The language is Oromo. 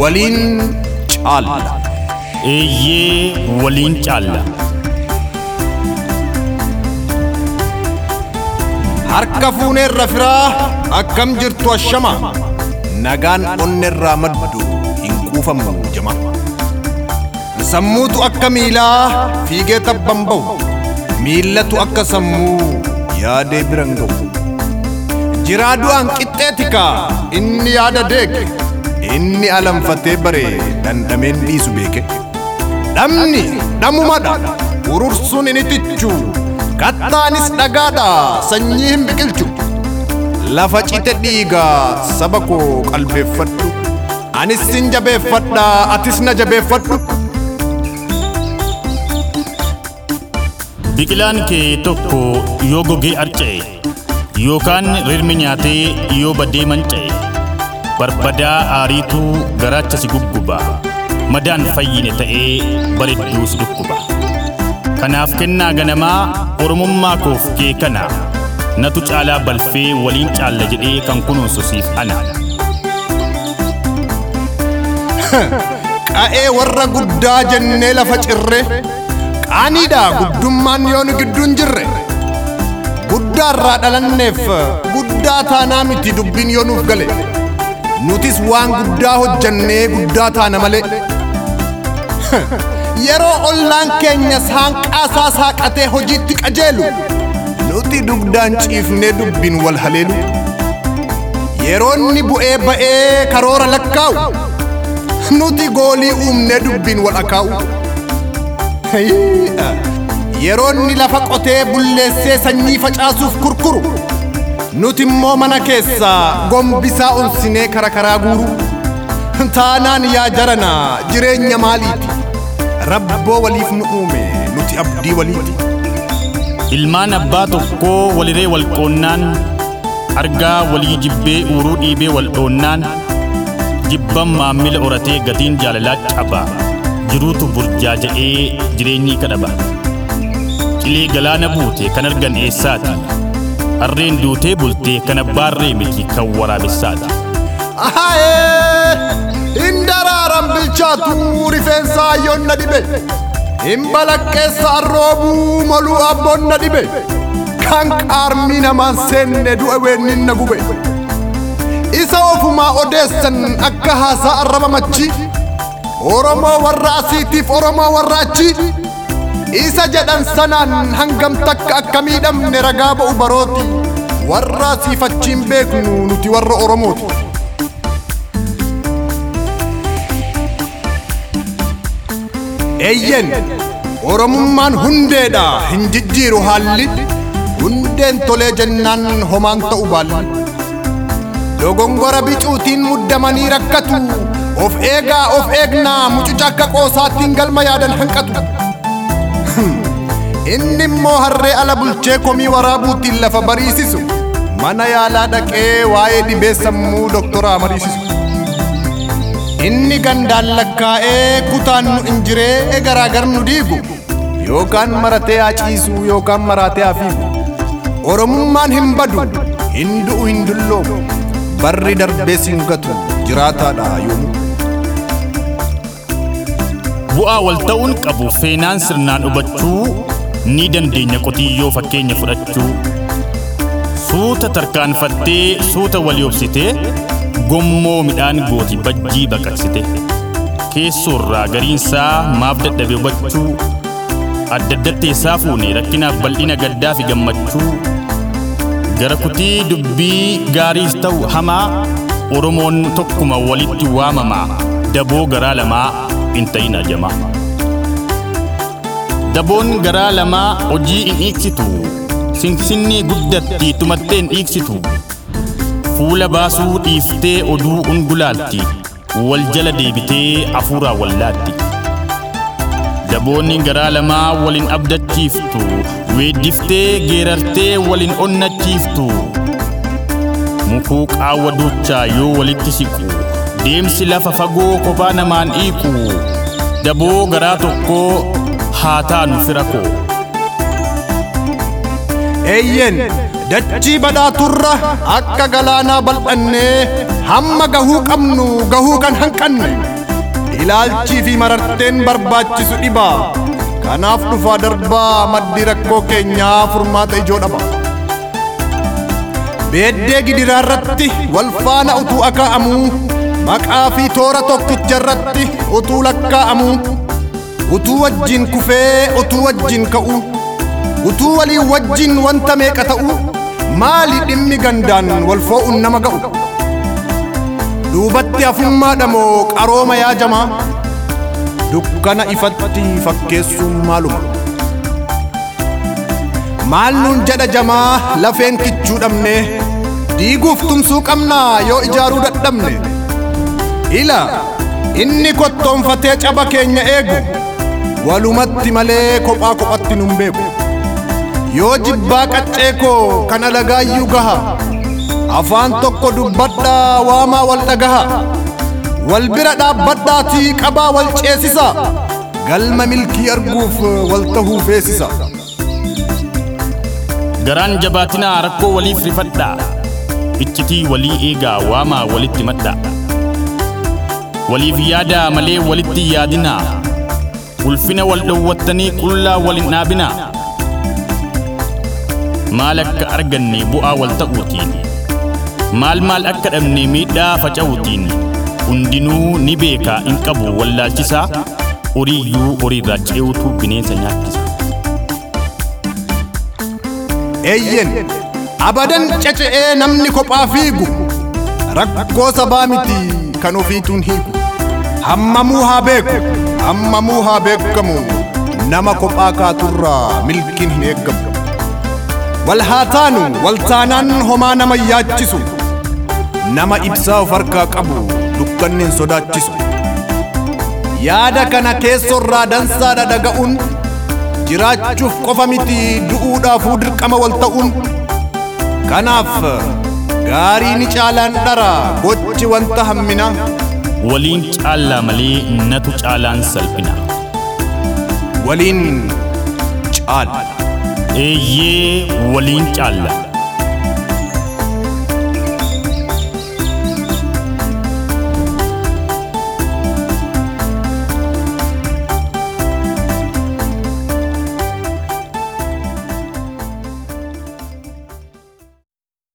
waliin caalla. eeyyee waliin caalla Harka fuuneerra firaa akkam jirtu ashama. Nagaan onneerraa maddu hin quufamu jama. Sammuutu akka miilaa fiigee tabban ba'u. Miillatu akka sammuu yaadee biran ga'u. Jiraa du'aan qixxeetika inni yaada deeke. Inni alanfatee bare dandameen dhiisu beeke. Dhamni dhamumadha. Urursuun inni tichu. Kattaanis dhagaadha sanyii hin biqilchu. Lafa cite dhiigaa saba koo qalbeeffadhu. Anis sin jabeeffadha atis na jabeeffadhu. biqilaan kee tokko yoo gogee arca'e yookaan rirmi nyaatee yoo badee manca'e barbadaa aariitu garaacha si gugguba madaan fayyine ta'ee baredduus dhukkuba kanaaf kennaa ganamaa oromummaa koof kee kana natu caalaa balfee waliin caalla jedhee kan kunuunsu siif ana Qa'ee warra guddaa jennee lafa cirre. Qaaniidha guddummaan yoo nu gidduun jirre. Guddaarraa dhalanneef guddaa taanaa miti dubbiin yoo nuuf gale. Nutis waan guddaa hojjannee guddaa taana malee. Yeroo ollaan keenya saanqaasaa saaqatee hojiitti qajeelu. Nuti dugdaan ciifnee dubbiin wal haleelu. Yeroo inni bu'ee ba'ee karoora lakkaa'u. Nuti goolii uumnee dubbiin wal akaa'u. Yeroo inni lafa qotee bulleessee sanyii facaasuuf kurkuru. Nuti immoo mana keessaa gombisaa onsinee kara karaa guuru. Taanaan yaa jarana jireenya maaliiti? Rabboo waliif nu uume nuti abdii waliiti. ilmaan abbaa tokkoo waliree wal qoonnaan argaa walii jibbee uuruu dhiibee wal dhoonnaan jibban maammila horatee gatiin jaalalaa caba jiruutu burjaaja'ee jireenyii kadhaba qilee galaana buute kan argan eessaati harreen duutee bultee kan abbaarree miti kan waraabessaati Ahayee! Hin daraaran bilchaatu rifeensa hayyoon na dhibe. Hin balaqqeessa arroobuu moluu abboon na dhibe. Kan qaarmii namaan seenne du'a weennin na gube. Isa ofumaa odeessan akka haasaa arraba machi. Oromoo warra asiitiif Oromoo warra achi. Isa jedhan sanaan hangam takka akka miidhamne ragaa ba'u barooti. Warra asiif achiin beeknu nuti warra Oromooti. Eeyyen Oromummaan hundeedha hin jijjiiru haalli hundeen tolee jennaan homaan ta'u baalli. Dogongora bicuutiin muddamanii rakkatu of eegaa of eegnaa mucuca akka qoosaattiin galma yaadan hanqatu. Inni immoo harree ala bulchee komii waraabuutiin lafa bariisisu mana yaalaa dhaqee waa'ee dhibee sammuu doktoraa mariisisu. Inni gandaan lakkaa'ee kutaan nu injiree garaagar nu diigu yookaan maratee haa ciisu yookaan maraatee haa fiigu. Oromummaan hin badu hin du'u hin dulloomu barri darbee sin gatu jiraataadha yoomu. bu'aa wal ta'uun qabu feenaan sirnaan hubachuu ni dandeenya qotiyyoo fakkeenya fudhachuu suuta tarkaanfattee suuta walii obsitee gommoo midhaan gooti bajjii baqaqsite keessoorraa gariinsaa maaf dadhabe hubachuu adda addatteessaa fuune rakkinaaf bal'ina gaddaa fi gammachuu gara kutii dubbii gaariis ta'u hamaa oromoon tokkuma walitti waamamaa daboo garaa lamaa hin ta'in ajamaa daboon garaa lamaa hojii hin dhiiksitu sinsinnii guddatti tumattee hin dhiiksitu fuula baasuu dhiiftee oduu ungulaalti wal jala deebitee hafuuraa wallaatti daboonni garaa lamaa walin abdachiiftu weeddiftee geerartee walin onnachiiftu mukuu qaawwa duchaa yoo walitti siqu deemsi lafa fagoo kophaa namaan dhiiqu daboo garaa tokkoo haa taanu fira koo Eeyyen dachii badhaaturra akka galaanaa bal'annee hamma gahuu qabnu gahuu kan hanqanne ilaalchii fi mararteen barbaachisu dhibaa kanaaf dhufaa darbaa maddi rakkoo keenyaa furmaata ijoo dhaba beeddee gidiraa irratti wal faana utuu akaa'amuu maqaa fi toora tokkicha irratti utuu lakkaa'amuu utuu wajjin kufee utuu wajjin ka'uu utuu walii wajjin wanta meeqa ta'uu maali dhimmi gandaan wal foo'uun nama ga'u duubatti hafummaadha moo qarooma yaajamaa dukkana ifatti fakkeessuun maaluma maal nuun jedha jamaa lafeen kichuu dhabne diiguuf tumsuu qabnaa yoo ijaaruu dadhabne ila inni kottoonfatee caba keenya eegu walumatti malee kophaa kophatti nun beeku yoo jibbaa qaccee koo kan alagaayyuu gaha afaan tokko dubbadhaa waamaa wal dhagaha wal bira dhaabbadhaatii qabaa wal ceesisa galma milkii arguuf wal tahuu feesisa garaan jabaatinaa rakkoo waliif rifadhaa iccitii walii eegaa waamaa walitti madhaa waliif yaadaa malee walitti hin yaadinaa ulfina wal dhowwattanii qullaa wal hin dhaabinaa maal akka arganne bu'aa wal ta'uutiin maal maal akka dhabne miidhaa faca'uutiin hundinuu ni beekaa in qabu wallaalchisaa horiiyyuu horiirraa ce'uutu bineensa nyaachisa eeyyen abadan caca'ee namni kophaa fiigu rakkoo sabaa miti kan ofiituun hiigu hammamuu haa beeku hammamuu haa beekamu nama kophaa kaaturraa milkiin hin eeggamu wal haa taanu wal taanaan homaa nama yaachisu nama ibsaa of harkaa qabu dukkanni hin sodaachisu yaada kana keessorraa dansaadha dhaga'uun jiraachuuf qofa miti du'uudhaafuu dirqama wal ta'uun kanaaf gaarii ni caalaan dhara gochi wanta hammina waliin caallaa malee natu caalaan salphina waliin caala eeyyee waliin caalla